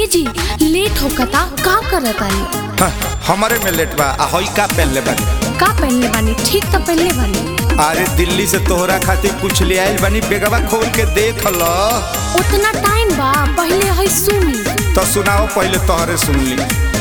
जी लेट होकता का करतानी हाँ, हमारे में लेट बा आ हई का पहनले बानी का पहनले बानी ठीक तो पहनले बानी अरे दिल्ली से तोहरा खातिर कुछ ले आइल बानी बेगवा खोल के देख ल उतना टाइम बा पहले है सुनी तो सुनाओ पहले तोहरे सुन ली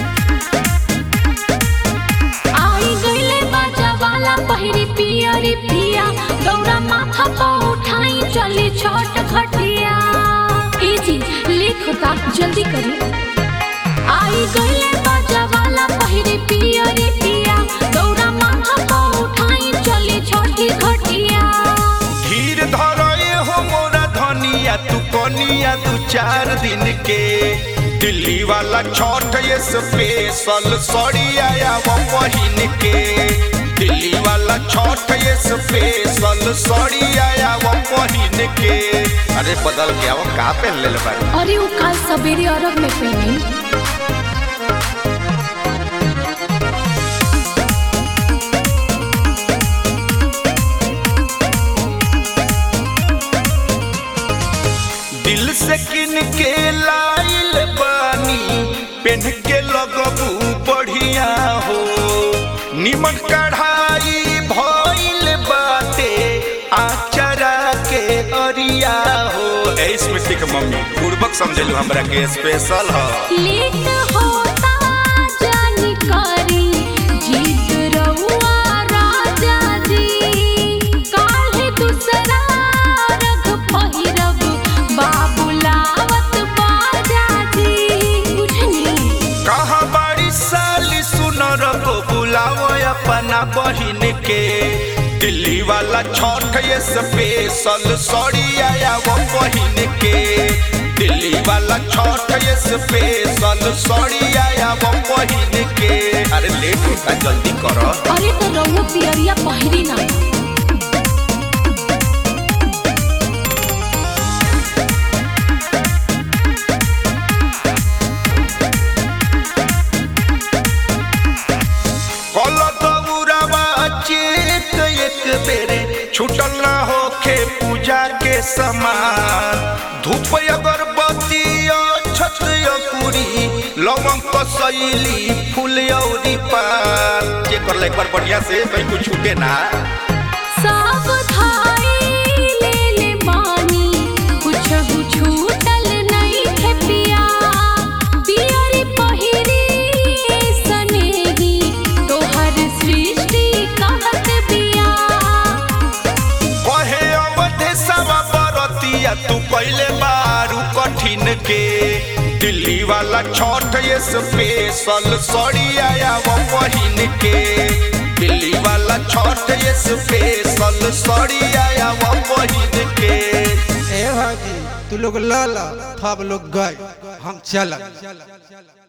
आई गईले बाजा वाला पहिरी पियरी पिया दौरा माथा पर उठाई चली छोट घटिया ए जी लेट होता जल्दी करी आई गईले बाजा वाला पहिरी पियरी पिया दौरा माथा पर उठाई चली छोटी घटिया धीर धरए हो मोरा धनिया तू कनिया दू चार दिन के दिल्ली वाला छठ ये स्पेशल सड़ी आया वो पहिन के दिल्ली वाला छठ ये स्पेशल सड़ी आया वो पहिन के अरे बदल गया वो का पहन ले बानी अरे वो कल सवेरे अरब में पहनी दिल से किन के लाइल बानी पेन के लगबू बढ़िया हो निमन कढ़ाई भइल बाटे आचरा के अरिया हो ए स्मृति के मम्मी पूर्वक समझलू हमरा के स्पेशल ह लेट होता जानी करी जीत रहुआ राजा जी काहे दूसरा रग पहिरब बाबुलावत बाजा जी बुझनी कहा बाड़ी साली सुनर को बुलाओ अपना बहिन के दिल्ली वाला छठ ये स्पेशल सड़ी आया वो बहिन के दिल्ली वाला छठ ये स्पेशल सड़ी आया वो बहिन के अरे लेट होता जल्दी करो अरे तो रहुआ पियरिया पहिरी ना कल दौरावा चेत एक बेरे छूटल ना होखे पूजा के समान धूप अगरबत्ती छत पूरी लवंग कसैली फूल औरी पान जे कर ले एक बार बढ़िया से कहीं कुछ छूटे ना सब धाई ले ले बानी कुछ छूटल नहीं है पिया पियरी पहिरी सनेही तोहर सृष्टि कहत बिया कहे अवधे सवा बरतिया तू पहले बारू कठिन के दिल्ली वाला छठ ये स्पेशल सड़ी आया वो बहिन के दिल्ली वाला छठ ये स्पेशल सड़ी आया वो बहिन के ए भाजी तू लोग ला ला थब लोग गए हम चल